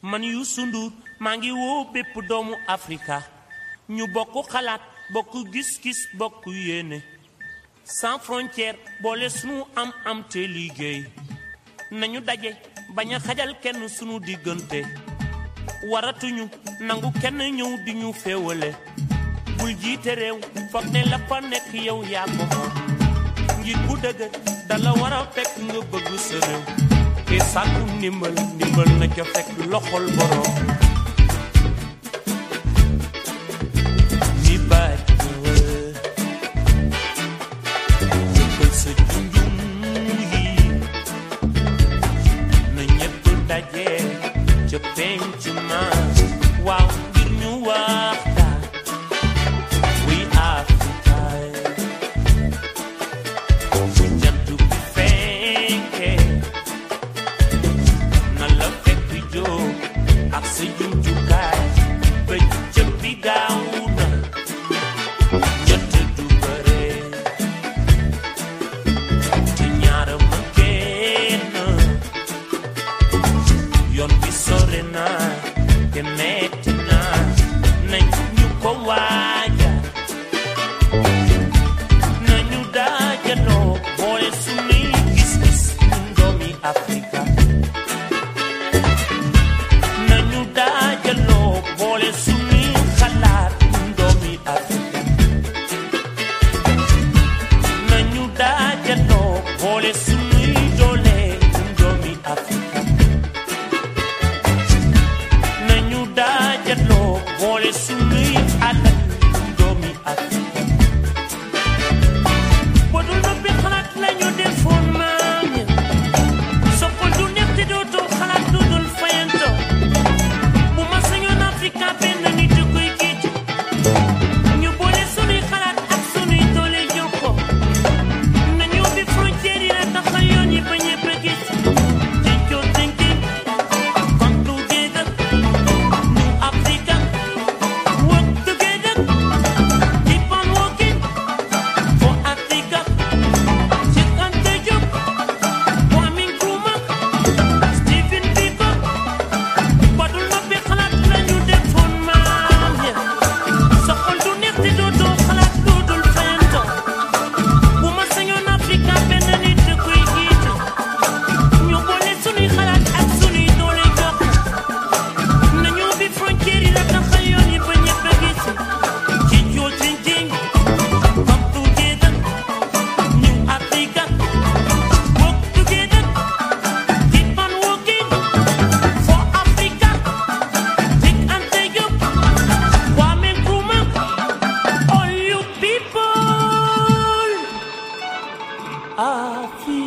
man Youssou Ndour maa ngi woo bépp doomu Afrika ñu bokk xalaat bokk gis-gis bokk yéene sans frontière boole sunu am am te liggéey nañu daje bañ a xajal kenn sunu diggante waratuñu nangu kenn ñëw di ñu féewale bul jiite réew foog ne la fa nekk yow yaa ko moom njiit bu dëgg dala war a fekk nga bëgg sa réew te sàkku ndimbal ndimbal na ca fekk loxol borom mi baaj jëkkal sa junjum yi na ñépp daje ca penc ma waaw ngir ñu waxtaan wi Afrika fu jant bi fenkee na la fekk jóg ak sa jumtukaay ba jëm bi gaaw na jot du bare te ñaara ma kenn yoon bi sore na te metti na nañ ñu ko waaja nañu daajaloo boole sunuy gis-gis ñun doomi Afrika nañu daajaloo boole sunuy xalaat ñun doomi Afrika nañu daajaloo boole sunuy doole ñun doomi Afrika nañu daajaloo boole sunuy alal ñun doomi Afrika Podul noppi xalaat lañu defoon maam ya soppal du neex te dootoo xalaat lu dul fayanto bu ma sañoon Afrika benn nit a koy jiite ñu boole sunuy xalaat ak sunuy doole jokko nañu ubbi frontière yi la taxal yoon yi ba ñëpp a gis Thinking, thinking, come together, New Africa, work together, keep on working for Africa. Cheikh Anta Diop, Kwame Nkrumah, Stephen Biko, Badul noppi xalaat lañu defoon maam ya. Sa xol du neex te dootoo xalaat lu dul fayanto. Bu ma sañoon Afrika benn nit a koy jiite. ñu boole sunuy xalaat ak sunuy doole jox nañu ubbi frontière yi la taxal yoon yi ba ñëpp a gis ci joo thinking come together new Africa work together keep on working for Africa Cheikh Anta Diop Kwame Nkrumah all you people Africa